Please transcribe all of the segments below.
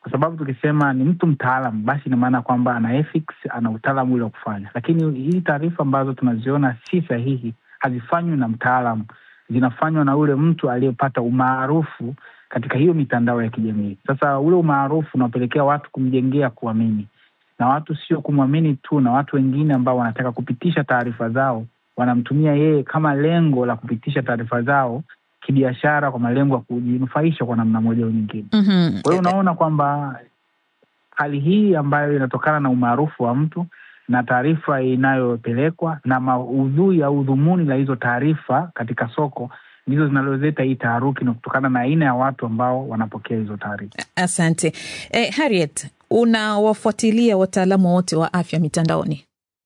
kwa sababu tukisema ni mtu mtaalam, basi ina maana kwamba ana ethics, ana utaalamu ule wa kufanya. Lakini hii taarifa ambazo tunaziona si sahihi hazifanywi na mtaalam, zinafanywa na ule mtu aliyepata umaarufu katika hiyo mitandao ya kijamii. Sasa ule umaarufu unapelekea watu kumjengea kuamini, na watu sio kumwamini tu, na watu wengine ambao wanataka kupitisha taarifa zao wanamtumia yeye kama lengo la kupitisha taarifa zao kibiashara, kwa malengo ya kujinufaisha kwa namna moja au nyingine. Mhm. Kwa hiyo unaona kwamba hali hii ambayo inatokana na umaarufu wa mtu na taarifa inayopelekwa na maudhui au dhumuni la hizo taarifa katika soko ndizo zinazoleta hii taharuki, na kutokana na aina ya watu ambao wanapokea hizo taarifa. Asante eh, Harriet, unawafuatilia wataalamu wote wa afya mitandaoni?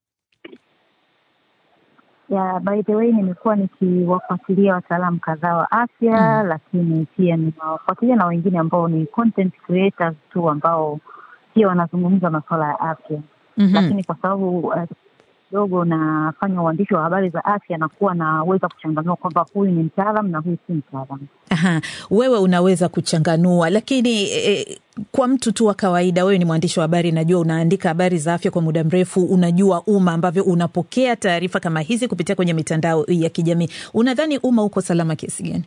ya by the way nimekuwa nikiwafuatilia wataalamu kadhaa wa afya Mm. lakini pia ninawafuatilia na wengine ambao ni content creators tu ambao pia wanazungumza masuala ya afya Mhm. lakini kwa sababu eh, kidogo nafanya uandishi wa habari za afya nakuwa naweza kuchanganua kwamba huyu ni mtaalam na huyu si mtaalam Aha, wewe unaweza kuchanganua, lakini eh, kwa mtu tu wa kawaida, wewe ni mwandishi wa habari, najua unaandika habari za afya kwa muda mrefu, unajua umma ambavyo unapokea taarifa kama hizi kupitia kwenye mitandao ya kijamii. Unadhani umma uko salama kiasi gani?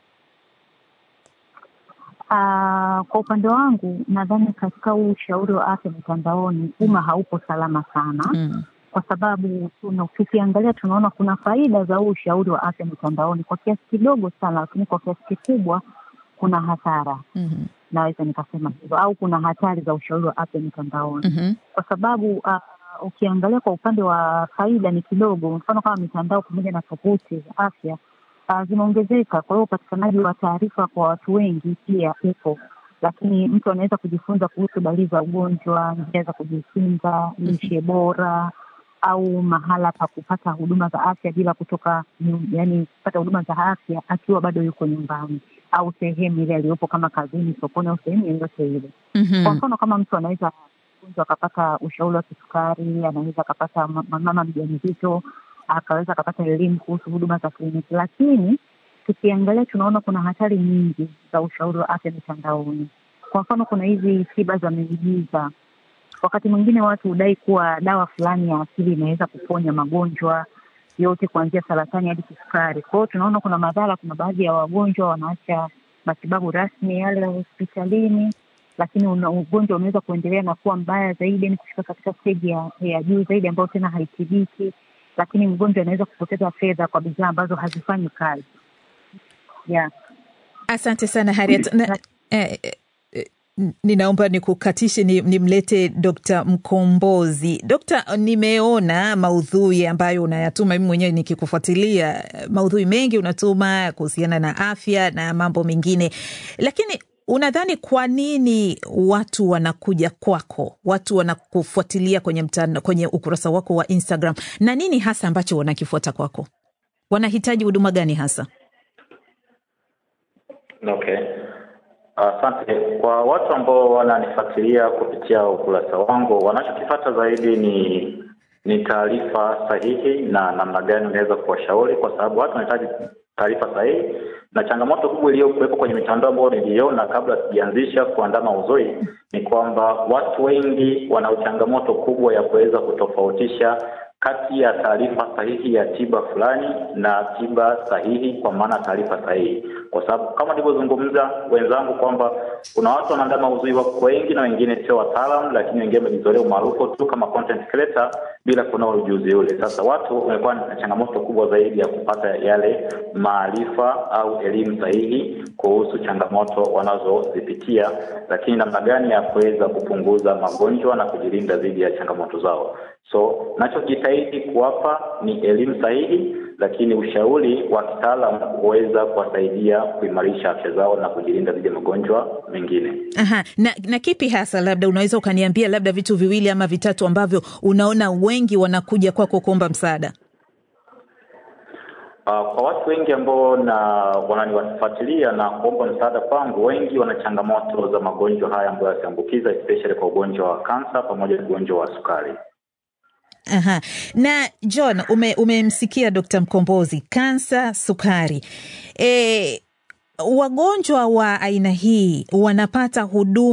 Ah, kwa upande wangu nadhani katika huu ushauri wa afya mitandaoni umma haupo salama sana Mm. kwa sababu tuna- tukiangalia tunaona kuna faida za huu ushauri wa afya mitandaoni kwa kiasi kidogo sana, lakini kwa kiasi kikubwa kuna hasara, Mhm. naweza nikasema hivyo, au kuna hatari za ushauri wa afya mitandaoni Mhm. kwa sababu uh, ukiangalia kwa upande wa faida ni kidogo. Mfano kama mitandao pamoja na tovuti za afya uh, zimeongezeka, kwa hiyo upatikanaji wa taarifa kwa watu wengi pia upo, lakini mtu anaweza kujifunza kuhusu dalili za ugonjwa, njia za kujikinga, lishe bora au mahala pa kupata huduma za afya bila kutoka nyu- yani kupata huduma za afya akiwa bado yuko nyumbani au sehemu ile aliyopo kama kazini, sokoni au sehemu yoyote ile. Kwa Mhm. mfano kama mtu anaweza mtu akapata ushauri wa kisukari, anaweza akapata ma- ma- mama mjamzito akaweza akapata elimu kuhusu huduma za kliniki, lakini tukiangalia tunaona kuna hatari nyingi za ushauri wa afya mitandaoni. Kwa mfano kuna hizi tiba za miujiza. Wakati mwingine watu hudai kuwa dawa fulani ya asili inaweza kuponya magonjwa yote kuanzia saratani hadi kisukari. Kwa hiyo tunaona kuna madhara, kuna baadhi ya wagonjwa wanaacha matibabu rasmi yale ya hospitalini lakini una, ugonjwa unaweza kuendelea na kuwa mbaya zaidi, ni kufika katika steji ya, ya juu zaidi ambayo tena haitibiki, lakini mgonjwa anaweza kupoteza fedha kwa bidhaa ambazo hazifanyi kazi yeah. Asante sana Harriet. Na, eh, eh, eh, ninaomba nikukatishe ni, nimlete Dr. Mkombozi. Dokta, nimeona maudhui ambayo unayatuma, mimi mwenyewe nikikufuatilia maudhui mengi unatuma kuhusiana na afya na mambo mengine, lakini unadhani kwa nini watu wanakuja kwako, watu wanakufuatilia kwenye mtandao, kwenye ukurasa wako wa Instagram, na nini hasa ambacho wanakifuata kwako? Wanahitaji huduma gani hasa? Okay, asante. Kwa watu ambao wananifuatilia kupitia ukurasa wangu, wanachokifata zaidi ni ni taarifa sahihi na namna gani unaweza kuwashauri, kwa sababu watu wanahitaji taarifa sahihi, na changamoto kubwa iliyokuwepo kwenye mitandao ambayo niliona kabla sijaanzisha kuandaa maudhui ni kwamba watu wengi wana changamoto kubwa ya kuweza kutofautisha kati ya taarifa sahihi ya tiba fulani na tiba sahihi, kwa maana taarifa sahihi, kwa sababu kama nilivyozungumza wenzangu kwamba kuna watu wanaandaa maudhui wako wengi na wengine sio wataalamu, lakini wengine wamejizolea umaarufu tu kama content creator bila kuna ujuzi ule. Sasa watu wamekuwa na changamoto kubwa zaidi ya kupata yale maarifa au elimu sahihi kuhusu changamoto wanazozipitia, lakini namna gani ya kuweza kupunguza magonjwa na kujilinda dhidi ya changamoto zao. So nachojitahidi kuwapa ni elimu sahihi, lakini ushauri wa kitaalamu huweza kuwasaidia kuimarisha afya zao na kujilinda dhidi ya magonjwa mengine. Aha, na, na kipi hasa labda unaweza ukaniambia labda vitu viwili ama vitatu ambavyo unaona wengi wanakuja kwako kuomba msaada? Uh, kwa watu wengi ambao na wananifuatilia na kuomba msaada kwangu, wengi wana changamoto za magonjwa haya ambayo yasiambukiza, especially kwa ugonjwa wa kansa pamoja na ugonjwa wa sukari. Aha. Na John, ume, umemsikia Dr. Mkombozi, kansa, sukari. E, wagonjwa wa aina hii wanapata huduma